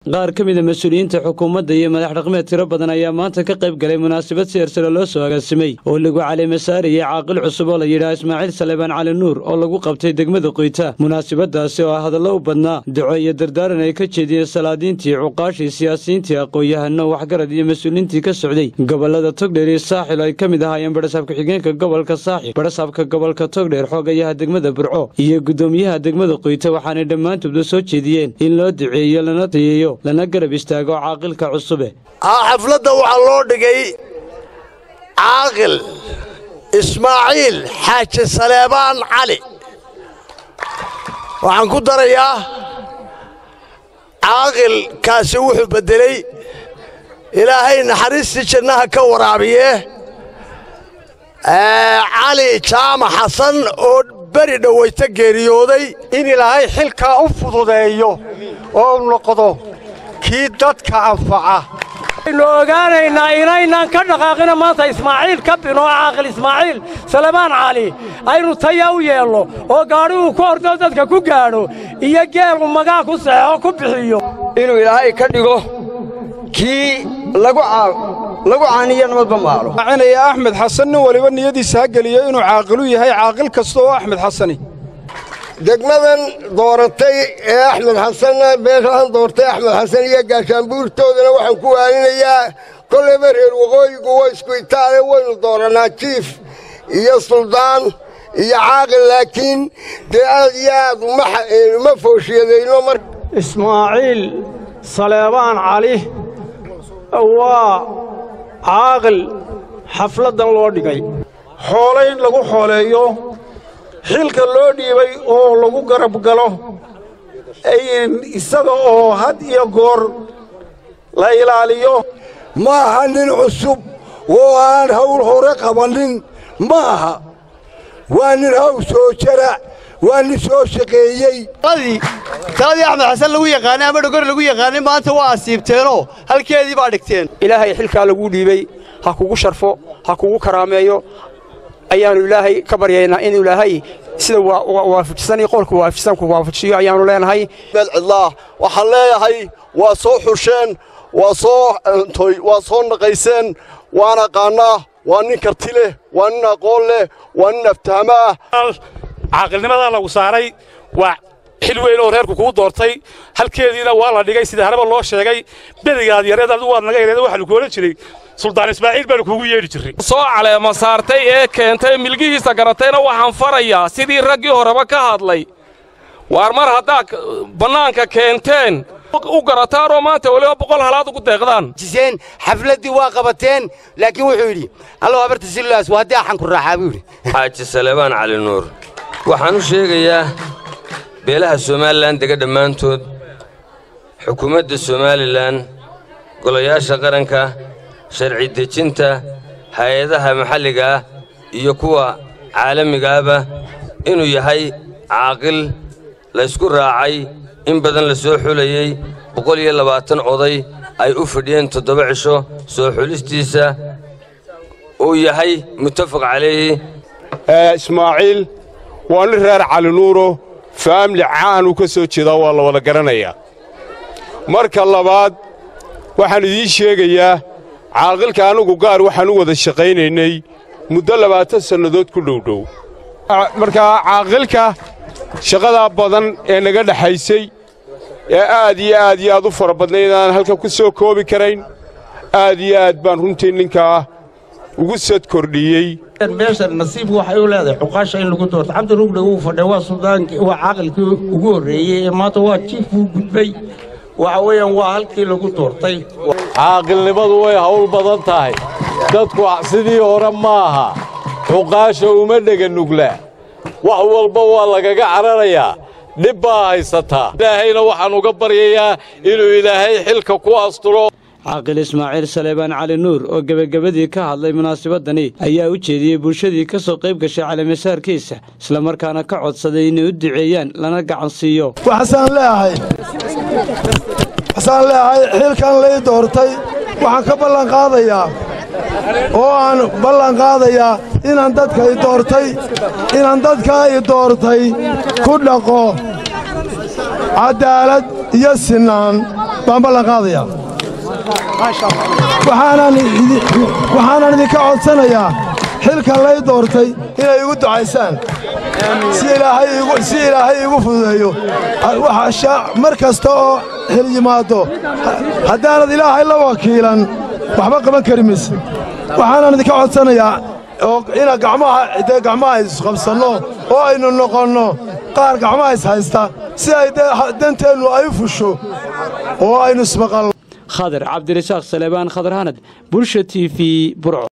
qaar ka mida mas-uuliyiinta xukuumadda iyo madax dhaqmeed tiro badan ayaa maanta ka qayb galay munaasabad seersare loo soo agaasimay oo lagu caleemasaarayay caaqil cusub oo la yidhaah ismaaciil salebaan cali nuur oo lagu qabtay degmada qoyta munaasabadaasi oo hadallo u badnaa duco iyo dardaaran ay ka jeediyeen salaadiintii cuqaashii siyaasiyiintii aqoon-yahano waxgarad iyo mas-uuliyiintii ka socday gobolada togdheer iyo saaxil ay ka mid ahaayeen badhasaab ku-xigeenka gobolka saaxil badhasaabka gobolka togdheer xoogayaha degmada burco iyo guddoomiyaha degmada qoyta waxaanay dhammaantoodba soo jeediyeen in loo duceeyo lana tayeeyo lana garab istaago caaqilka cusube xafladda waxaa loo dhigay caaqil ismaaciil xaaji saleebaan cali waxaan ku darayaa caaqilkaasi wuxuu beddeley ilaahay naxariistii jannaha ka waraabiye cali jaamac xasan oo beri dhowayta geeriyooday in ilaahay xilkaa u fududeeyo oo u noqdo kii dadka anfaca aynu ogaanaynaa inaynaan ka dhaqaaqina maanta ismaaciil ka bino caaqil ismaaciil salebaan cali aynu taya u yeelno oo gaadhiguu ku ordo dadka ku gaadho iyo geelu magaa ku saxeexo ku bixiyo inuu ilaahay ka dhigo kii lagu caaniyo nabadba maalo cinaya axmed xasan nin waliba niyadiisa ha geliyo inuu caaqilu yahay caaqil kasta oo axmed xasani degmadan dooratay ee axmed xasanna beeshaan doortay axmed xasan iyo gaashaanbuurtoodana waxaan ku waaninayaa kollayba reer waqooyigu waa isku itaale waynu doorannaa jiif iyo suldaan iyo caaqil laakiin dee aad iyo aad uma fooshyadayno mar ismaaciil saleebaan cali waa caaqil xafladdan loo dhigay xoole in lagu xooleeyo xilka loo dhiibay oo lagu garab galo isaga oo had iyo goor la ilaaliyo ma aha nin cusub oo aan hawl hore qabannin ma aha waa nin haw soo jara waa nin soo shaqeeyey taladii axmed xasan lagu yaqaanay ama dhogor lagu yaqaanay maanta waa asiibteenoo halkeedii baa dhigteen ilaahay xilkaa laguu dhiibay ha kugu sharfo ha kugu karaameeyo ayaannu ilaahay ka baryaynaa in ilaahay sida waafajisan iyo qowlka waafajisanku waafajiyo ayaannu leenahay cidlaah waxaan leeyahay waa soo xusheen waa soo toy waa soo naqayseen waan aqaannaa waa nin karti leh waa nin aqoon leh waa nin aftaamo ah caaqilnimadaa lagu saaray waa xil weyn oo reerku kuu doortay halkeediina waa la dhigay sida haraba loo sheegay berigaad yareed adigu waad naga yareed waxaa lagu odhan jiray suldaan ismaaciil baanu kuugu yeedhi jirray soo caleema saartay ee keentay milgihiisa garatayna waxaan farayaa sidii raggii horeba ka hadlay waar mar haddaad bannaanka keenteen u garataanoo maanta weliba boqol halaad ugu deeqdaan jiseen xafladdii waa qabateen laakiin wuxuu yidhi allow habarta sillaas waa haddii axanku raaxaa buu yidhi xaaji salebaan cali nuur waxaan u sheegayaa beelaha somalilan dega dhammaantood xukuumadda somalilan golayaasha qaranka sharci dejinta hay-adaha maxalliga ah iyo kuwa caalamigaaba inuu yahay caaqil laysku raacay in badan la soo xulayey boqol iyo labaatan oday ay u fidhiyeen toddoba cisho soo xulistiisa uu yahay muttafaq calayhi ismaaciil waa nin reer cali nuuro faamli caanuu ka soo jeedaa waa la wada garanayaa marka labaad waxaan idiin sheegayaa caaqilka anugu gaar waxaan u wada shaqaynaynay muddo labaatan sannadood ku dhowdhow markaa caaqilka shaqadaa badan ee naga dhexaysay ee aad iyo aad iyo aad u fara badnayd aan halkan ku soo koobi karayn aad iyo aad baan runtii ninkaa ugu sad kordhiyey meeshan nasiib waxay u leedahay xuqaasha in lagu doorto cabdi rugdhe wuu fadhay waa suldaankii waa caaqilkii ugu horreeyey ee maanta waa jiifkuu gudbay waxa weeyaan waa halkii lagu doortay caaqilnimadu way hawl badan tahay dadku sidii hore ma aha xuqaasha uma dhega nugla wax walba waa lagaga cararayaa dhib baa haysataa ilaahayna waxaan uga baryayaa inuu ilaahay xilka ku asturo caaqil ismaaciil saleebaan cali nuur oo gebagabadii ka hadlay munaasabadani ayaa u jeediyey bulshadii ka soo qayb gashay caleemasaarkiisa islamarkaana ka codsaday inay u duceeyaan lana gacan siiyo waxasaan leeahay waxasaan leeahay xilkan lay doortay waxaan ka ballan qaadayaa oo aan ballan qaadayaa inaan dadka i doortay inaan dadkaa i doortay ku dhaqo caddaalad iyo sinnaan baan ballan qaadayaa waxaanan idinka codsanayaa xilkan lay doortay inay igu ducaysaan si ilaahay iigu fududeeyo mar kasta oo xil yimaaddo haddaanad ilaahay la wakiilan waxba qaban kari mayse waxaanan idinka codsanayaa ina gacmaha gacmaha isqabsanno oo aynu noqonno qaar gacmaha is haysta si ay danteennu ay u fusho oo aynu ismaqalno khadar cabdirasaaq saleebaan khadar hanad bulsha t v burco